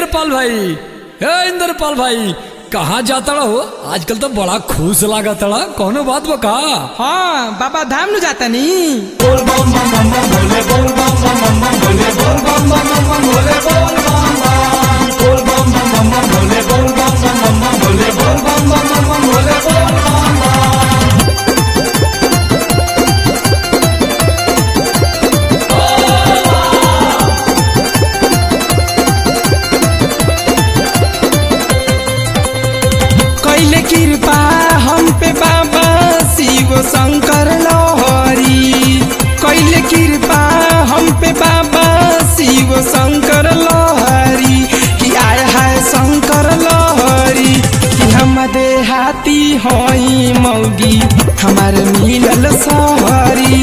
इंद्रपाल भाई हे इंद्रपाल भाई कहाँ जाता हो आजकल तो बड़ा खुश लागत कौनो बात बका हाँ बाबा धाम नु जाता नी कैले कृपा हम पे बाबा शिव शंकर लोहरी कैले कृपा हम पे बाबा शिव शंकर लोहरी कि आय हाय शंकर लोहरी कि हम देहाती होई मौगी हमार मिलल सहरी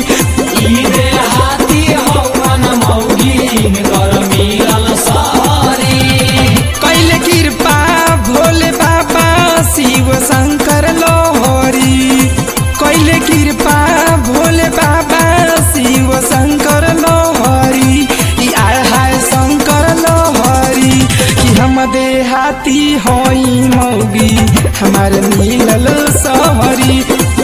कैले कृपा भोले बाबा शिव शंकर लोहरी कैले कृपा भोले बाबा शिव शंकर लोहरी कि आय हाय शंकर लोहरी कि हम देहाती होई मौगी हमार मिलल सहरी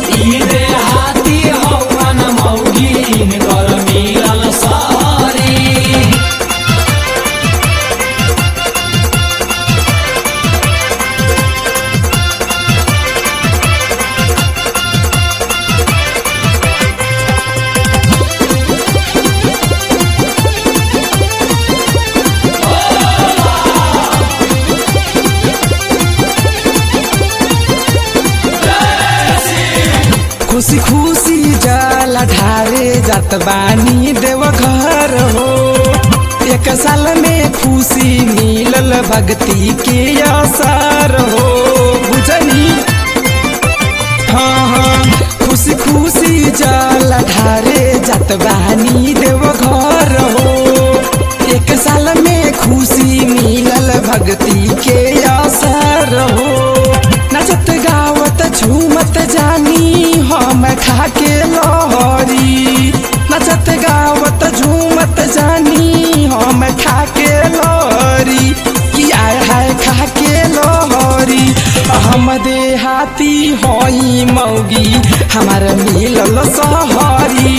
खुशी खुशी जल ढारे जात बानी देव घर हो एक साल में खुशी मिलल भक्ति के असर हो बुझनी हाँ हाँ खुशी खुशी जल ढारे जात बानी देव घर हो एक साल में खुशी मिलल भक्ति के असर हो नचत गावत झूमत जानी हम खाके लहरी नचत गावत झूमत जानी हम खाके लहरी कि आय हाय खाके लहरी हम देहाती होई मौगी हमार मिलल सहरी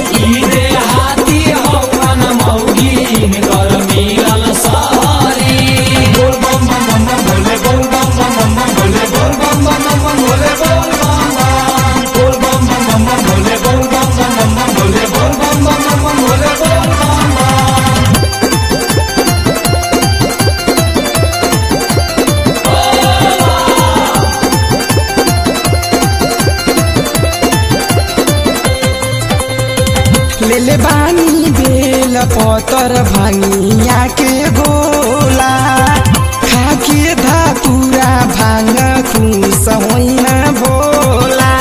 लेले बानी बेल पतर भांगिया के गोला खाके धातुरा भांग खुस होइना बोला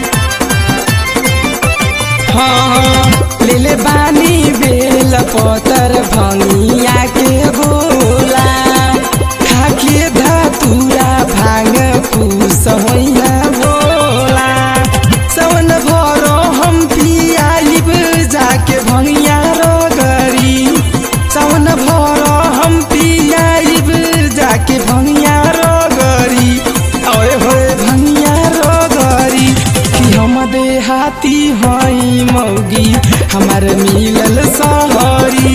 हाँ लेले बानी बेल पतर भांगिया के गोला खाके धातुरा भांग खुस होइना बोला सवन भरो हम पियाइब जाके भंगिया रगरी सवन भरो हम पियाइब जाके भंगिया रगरी ओए होए भंगिया रगरी कि हम देहाती हई मौगी हमार मिलल सहरी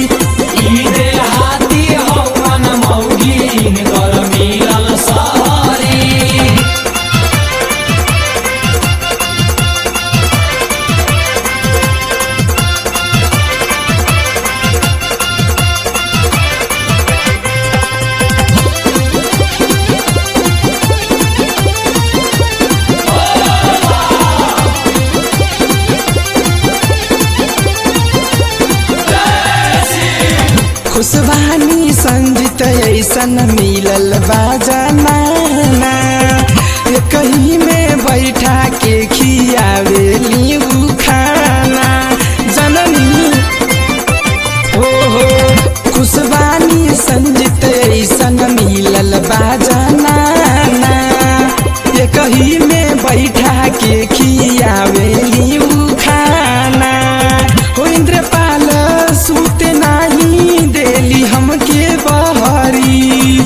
खुशबानी संजित ऐसन मिलल बाजनाना कहीं में बैठा के खियावेली उ खाना जननी हो हो खुशबानी संजित ऐसन मिलल बाजनाना कहीं में बैठा के खियावेली उ खाना हो इंद्रपाल सूते नाही देली हमके बहरी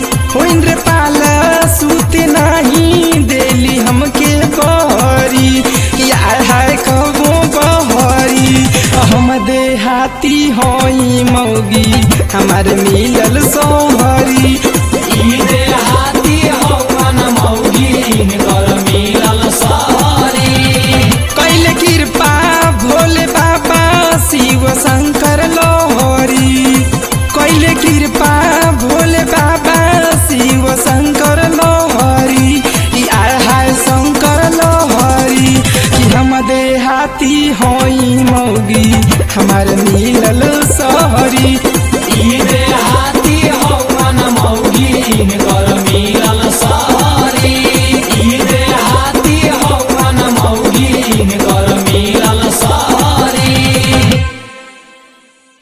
हमार मिलल सोहरी ई देहाती हवन मौगिन कर मिलल सहरी कैले कृपा भोले बाबा शिव शंकर लोहरी कैले कृपा भोले बाबा शिव शंकर लोहरी ई आय हाय शंकर लोहरी कि हम देहाती होई मौगी हमार मिलल सहरी ई देहाती हवन मौगिन